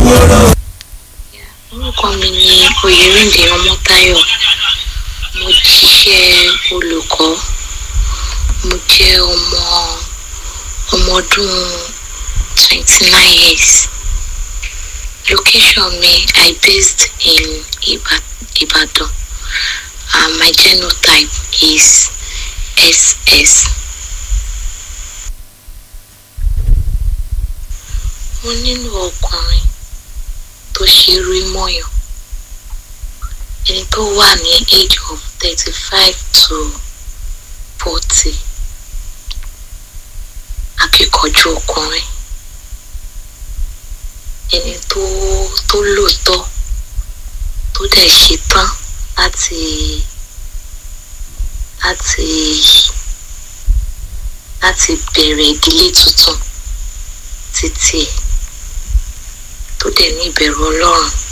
orúkọ mi ni oyèrìndé ọmọtáyọ mo ṣiṣẹ́ olùkọ́ mo jẹ́ ọmọ ọmọ ọdún twenty nine years location mi i based in Iba Ibadan and my genotype is ss. mo nílò ọkùnrin tó ṣe rí mọ́yàn ẹni tó wà ní age of thirty five to forty akíkanjú ọkùnrin ẹni tó tó lòótọ́ tó dẹ̀ ṣetán láti láti láti bẹ̀rẹ̀ ìdílé tuntun títí ẹ̀ tó dẹ̀ ní ìbẹ̀rù ọlọ́run